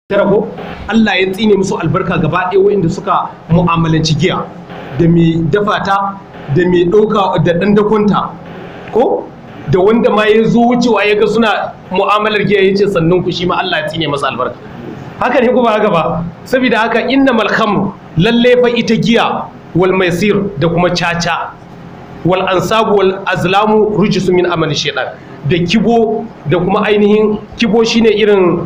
rago Allah ya tsine musu albarka gaba ɗaya waɗanda suka mu'amalanci giya da mai dafa ta da mai ɗauka da ɗan dakonta ko da wanda ma ya zo wucewa ya ga suna mu'amalar giya ya ce sannan ku shi ma Allah ya tsine masa albarka haka ne kuma haka ba saboda haka inna malhamru lalle fa ita giya wal maisir da kuma caca wal ansabu wal azlamu rujisu min amali shaitan da kibo da kuma ainihin kibo shine irin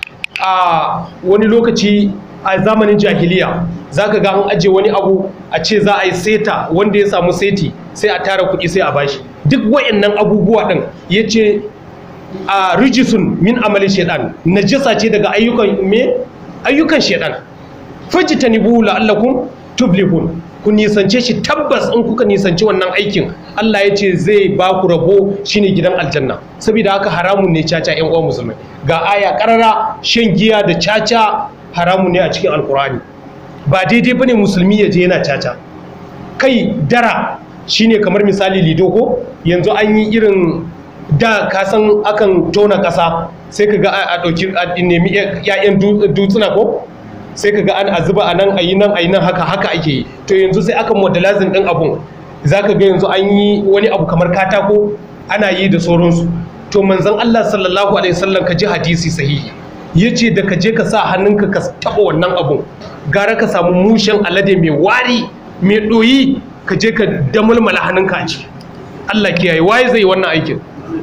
a wani lokaci a zamanin jahiliya za ka ga an ajiye wani abu a ce za a yi seta wanda ya samu seti sai a tara kuɗi sai a bashi duk wa'annan abubuwa ɗin ya ce a rijisun min amalin shaidan najasa ce daga ayyukan me ayyukan shaidan fajtanibu la'allakum tuflihun ku nisance shi tabbas in kuka nisanci wannan aikin Allah ya ce zai ba ku rabo shine gidan aljanna saboda haka haramun ne caca yan uwan musulmai ga aya karara shan giya da caca haramun ne a cikin alkurani ba daidai bane musulmi ya je yana caca kai dara shine kamar misali lido ko yanzu an yi irin da kasan akan tona kasa sai ka ga a ɗauki a nemi 'ya'yan dutsuna ko sai ka ga an azuba a nan a yi nan a yi nan haka haka ake yi to yanzu sai aka modelazin ɗin abun za ka ga yanzu an yi wani abu kamar katako ana yi da sauransu to manzan Allah sallallahu alaihi wasallam ka ji hadisi sahihi ya ce da ka je ka sa hannunka ka taɓa wannan abun gara ka samu mushen alade mai wari mai ɗoyi ka je ka damulmala hannunka a ciki Allah kiyaye waye zai yi wannan aikin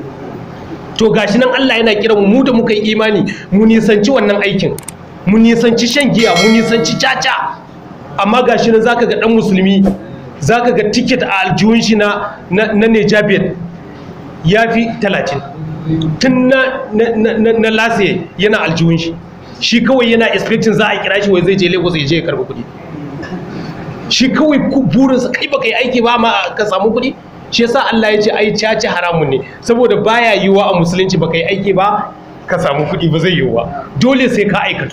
to gashi nan Allah yana kiran mu da muka yi imani mu nisanci wannan aikin mu nisanci shan giya mu nisanci caca amma gashi nan zaka ga dan musulmi zaka ga ticket a aljihun shi na na Nejabet ya fi 30 tun na na na lase yana aljihun shi shi kawai yana expecting za a kira shi wai zai je Lagos ya je ya karbi kuɗi shi kawai burinsa kai baka yi aiki ba ma ka samu kuɗi shi yasa Allah ya ce ai caca haramun ne saboda baya yiwuwa a musulunci baka yi aiki ba ka samu kuɗi ba zai yiwu ba dole sai ka aikatu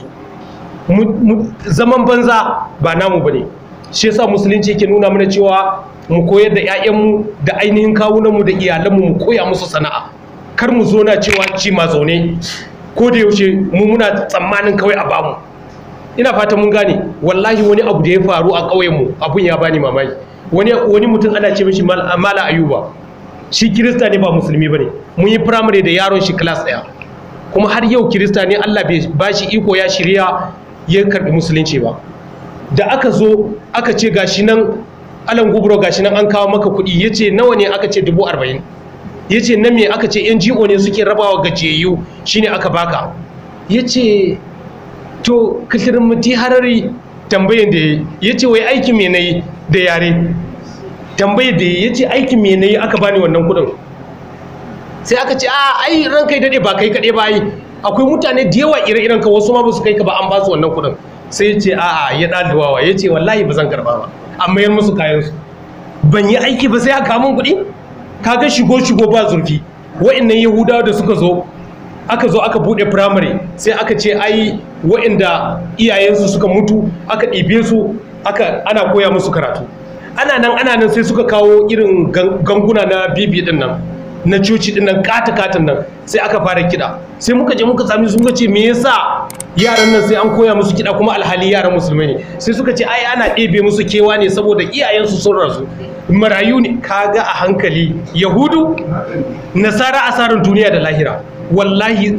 zaman banza ba namu bane shi yasa musulunci yake nuna mana cewa mu koyar da 'ya'yanmu da ainihin kawunanmu da iyalanmu mu koya musu sana'a kar mu zo na cewa ci ma zaune ko da yaushe mu muna tsammanin kawai a bamu ina fata mun gane wallahi wani abu da ya faru a ƙauyenmu abun ya bani mamaki wani wani mutum ana ce mishi mala ayuba shi kirista ne ba musulmi bane mun yi primary da yaron shi class ɗaya kuma har yau kirista ne Allah bai ba shi iko ya shirya ya karbi musulunci ba da aka zo aka ce gashi nan alan gubro gashi nan an kawo maka kuɗi ya ce nawa ne aka ce dubu arba'in ya ce na me aka ce ngo ne suke rabawa gajiyayyu shine aka baka ya ce to muti harari tambayin da ya ce wai aikin me na yi da yare tambayar da ya ce aikin me na yi aka bani wannan kuɗin sai aka ce a ai ran kai daɗe ba kai kaɗai ba yi akwai mutane da yawa ire-iren ka wasu ma ba su kai ka ba an ba su wannan kuɗin sai ya ce a'a ya ɗalibawa ya ce wallahi ba zan karɓa ba an mayar musu kayansu ban yi aiki ba sai aka kamun kuɗi kaga shigo shigo ba zurfi wa'annan yahudawa da suka zo aka zo aka buɗe firamare sai aka ce ai wa'anda iyayensu suka mutu aka ɗibe su aka ana koya musu karatu ana nan ana nan sai suka kawo irin ganguna na bibi ɗin nan na coci din nan kata-katan nan sai aka fara kiɗa sai muka je muka sami sun ce me yasa yaran nan sai an koya musu kiɗa kuma alhali yaran musulmai ne sai suka ce ai ana ɗebe musu kewa ne saboda iyayensu sun rasu marayu ne kaga a hankali yahudu nasara asarar duniya da lahira wallahi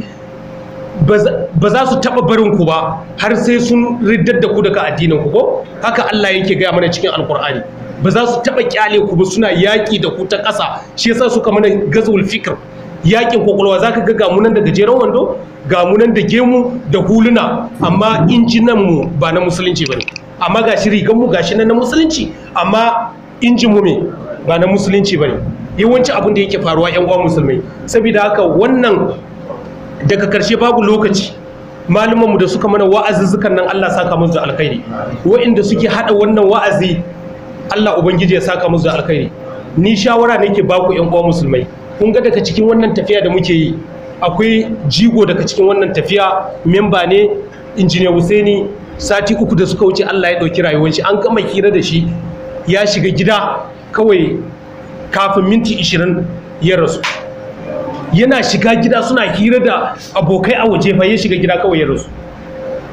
ba za su taɓa barin ku ba har sai sun riddar da ku daga addinin ku ko haka Allah yake gaya mana cikin alkur'ani ba za su taɓa kyale ku ba suna yaƙi da ku ta ƙasa shi yasa suka mana gazul fikir yaƙin kwakwalwa za ka ga gamunan da gajeren wando gamunan da gemu da huluna amma injinan mu ba na musulunci ba ne amma ga shi rigan mu ga shi na musulunci amma injin mu me ba na musulunci ba ne yawanci abin da yake faruwa yan uwan musulmai saboda haka wannan daga karshe babu lokaci malumanmu da suka mana wa'azuzzukan nan Allah saka musu da alkhairi wa'inda suke hada wannan wa'azi Allah Ubangiji ya saka musu da alkhairi ni shawara nake ba ku ƴan uwa musulmai kun ga daga cikin wannan tafiya da muke yi akwai jigo daga cikin wannan tafiya memba ne injiniya Husaini sati uku da suka wuce Allah ya dauki rayuwar shi an gama hira da shi ya shiga gida kawai kafin minti 20 ya rasu yana shiga gida suna hira da abokai a waje fa ya shiga gida kawai ya rasu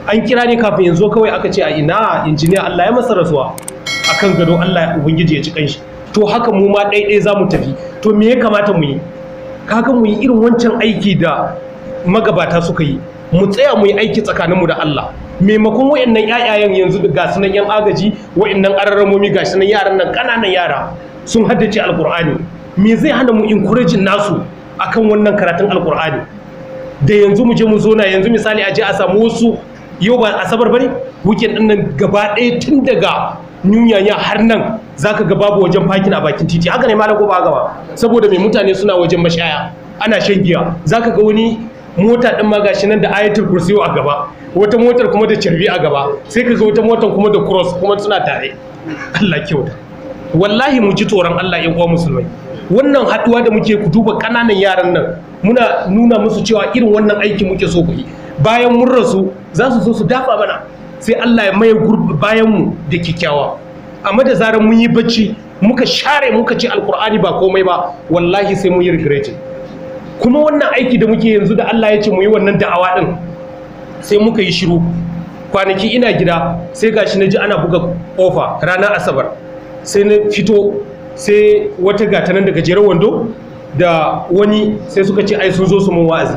an kira ne kafin yanzu kawai aka ce a ina injiniya Allah ya masa rasuwa akan gado Allah ya ubangiji ya ci kanshi to haka mu ma ɗaiɗai za mu tafi to me ya kamata mu yi kaga mu yi irin wancan aiki da magabata suka yi mu tsaya mu yi aiki tsakaninmu da Allah maimakon wayannan ƴaƴayen yanzu da gasu nan yan agaji wayannan ararramomi gasu nan yaran nan ƙananan yara sun haddace alkur'ani me zai hana mu encouraging nasu akan wannan karatun alkur'ani da yanzu mu je mu zo na yanzu misali a je a samu wasu yau ba asabar bane weekend din nan gaba ɗaya tun daga nyunyanya har nan zaka ga babu wajen fakin a bakin titi haka ne malam ko ba haka ba saboda mai mutane suna wajen mashaya ana shan giya zaka ga wani mota din ma gashi nan da ayatul kursiyo a gaba wata motar kuma da carbi a gaba sai ka ga wata motar kuma da cross kuma suna tare Allah kyauta wallahi mu ji tsoron Allah ƴan uwa musulmai wannan haduwa da muke ku duba kananan yaran nan muna nuna musu cewa irin wannan aiki muke so ku yi bayan mun rasu za su zo su dafa mana sai Allah ya maye bayan mu da kikkiawa amma da zarar mun yi bacci muka share muka ce alkur'ani ba komai ba wallahi sai mun yi regretting kuma wannan aiki da muke yanzu da Allah ya ce mu yi wannan da'awa din sai muka yi shiru kwanaki ina gida sai gashi na ji ana buga kofa ranar asabar sai na fito sai wata gata nan daga jerar wando da wani sai suka ce ai sun zo su mun wa'azi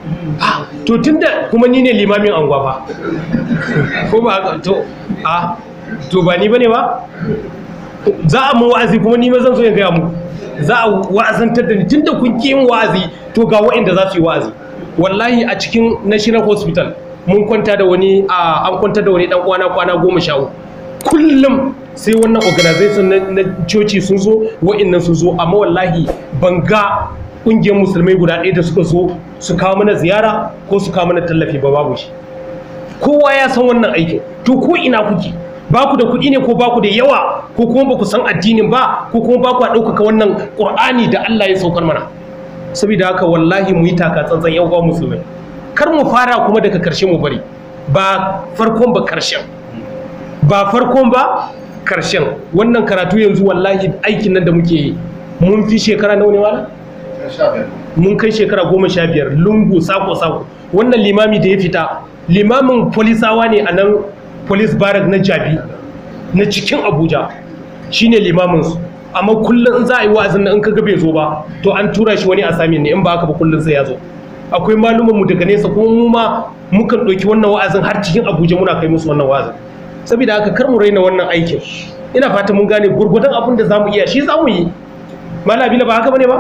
to tunda kuma ni ne limamin anguwa fa ko ba haka to a to ba ni bane ba za a mun wa'azi kuma ni ma zan so in gaya mu za a wa'azantar da ni tunda kun ki yin wa'azi to ga wa'inda za su yi wa'azi wallahi a cikin national hospital mun kwanta da wani a an kwanta da wani dan kwana kwana goma sha uku kullum sai wannan organization na coci sun zo wa'innan sun zo amma wallahi ban ga ƙungiyar musulmai guda ɗaya da suka zo su kawo mana ziyara ko su kawo mana tallafi ba babu shi kowa ya san wannan aikin to ko ina kuke ba ku da kuɗi ne ko ba ku da yawa ko kuma ba ku san addinin ba ko kuma ba ku a ɗaukaka wannan ƙur'ani da Allah ya saukar mana saboda haka wallahi mu yi taka tsantsan yan uwa musulmai kar mu fara kuma daga karshe mu bari ba farkon ba karshen ba farkon ba karshen wannan karatu yanzu wallahi aikin nan da muke yi mun fi shekara nawa ne wala mun kai shekara goma sha biyar lungu sako sako wannan limami da ya fita limamin polisawa ne a nan police barrack na jabi na cikin abuja shine limamin su amma kullum in za a yi wa'azin nan in kaga bai zo ba to an tura shi wani asamin ne in ba haka ba kullum sai ya zo akwai malumanmu daga nesa kuma mu ma mukan ɗauki wannan wa'azin har cikin abuja muna kai musu wannan wa'azin saboda haka kar mu raina wannan aikin ina fata mun gane gurgudan abin da za mu iya shi za mu yi malami ba haka bane ba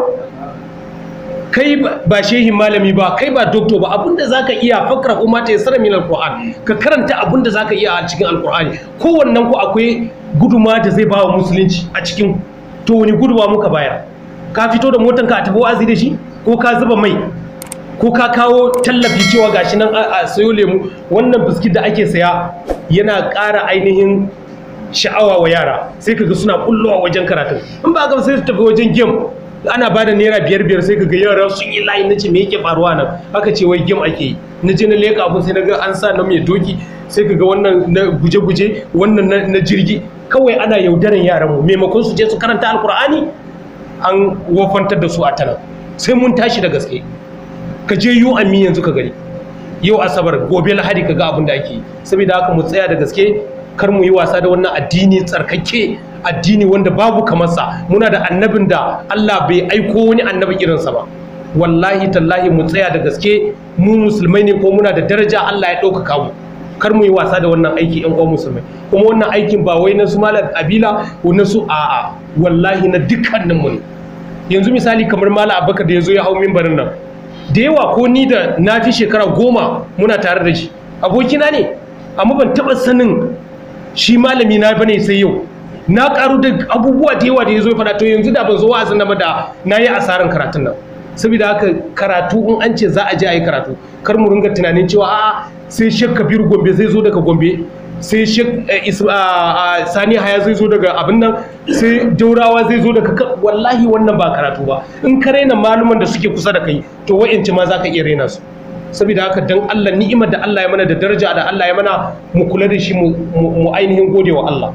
kai ba shehin malami ba kai ba doktor ba abinda zaka iya fakra umma ta yasara min alquran ka karanta abinda zaka iya a cikin alqurani kowannen ku akwai guduma da zai bawa musulunci a cikin to wani guduma muka bayar ka fito da motanka a tafi wa'azi da shi ko ka zuba mai ko ka kawo tallafi cewa gashi nan a sayo lemu wannan biskit da ake saya yana ƙara ainihin sha'awa wa yara sai kaga suna kullowa wajen karatun in ba ga sai su tafi wajen game ana bada naira biyar biyar sai kaga yara sun yi layi nace me yake faruwa nan aka ce wai game ake yi na je na leka abun sai naga an sa na mai doki sai kaga wannan na guje-guje wannan na jirgi kawai ana yaudaran yaran mu maimakon su je su karanta alkur'ani an wofantar da su a tana sai mun tashi da gaske ka je yu ammi yanzu ka gani yau asabar gobe lahadi ka ga abin da ake yi saboda haka mu tsaya da gaske kar mu yi wasa da wannan addini tsarkake addini wanda babu kamarsa muna da annabin da Allah bai aiko wani annabi irinsa ba wallahi tallahi mu tsaya da gaske mu musulmai ne ko muna da daraja Allah ya ɗaukaka mu kar mu yi wasa da wannan aiki yan uwan musulmai kuma wannan aikin ba wai na su malam kabila ko na su a'a wallahi na dukkanin mu ne yanzu misali kamar malam abubakar da ya zo ya hau mimbarin nan da yawa ko ni da na fi shekara goma muna tare da shi abokina ne amma ban taɓa sanin shi malami na bane sai yau na karu da abubuwa da yawa da ya zo ya faɗa to yanzu da ban zo wa'azin nan ba da na yi asarar karatun nan saboda haka karatu in an ce za a je a yi karatu kar mu ringa tunanin cewa a'a sai shek kabiru gombe zai zo daga gombe sai shek sani haya zai zo daga abin nan sai daurawa zai zo daga wallahi wannan ba karatu ba in ka raina maluman da suke kusa da kai to wa'inci ma za ka iya raina su saboda haka dan Allah ni'imar da Allah ya mana da daraja da Allah ya mana mu kula da shi mu ainihin gode wa Allah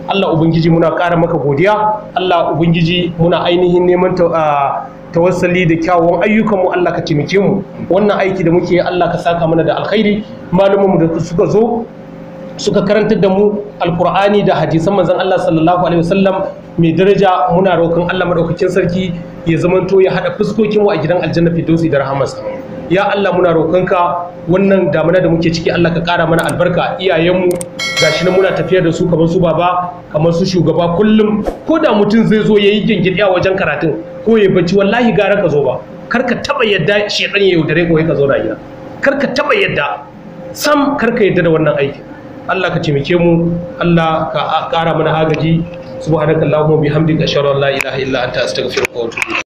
Allah ubangiji muna ƙara maka godiya Allah ubangiji muna ainihin neman tawassali da kyawawan ayyukanmu Allah ka taimake mu wannan aiki da muke Allah ka saka mana da alkhairi malumanmu da suka zo suka karantar da mu alkur'ani da hadisan manzon Allah sallallahu alaihi wasallam mai daraja muna roƙon Allah madaukakin sarki ya zamanto ya hada fuskokin mu a gidan aljanna firdausi da rahamarsa ya Allah muna roƙonka wannan damuna da muke ciki Allah ka ƙara mana albarka iyayenmu gashi nan muna tafiya da su kamar su baba kamar su shugaba kullum ko da mutum zai zo yayi gingidi a wajen karatun ko ya bacci wallahi gara ka zo ba kar ka taba yadda shedan ya yaudare ko ka zo na gida kar ka taba yadda sam kar ka yadda da wannan aiki Allah ka taimake mu Allah ka ƙara mana agaji subhanakallahumma bihamdika ashhadu an la ilaha illa anta astaghfiruka wa atubu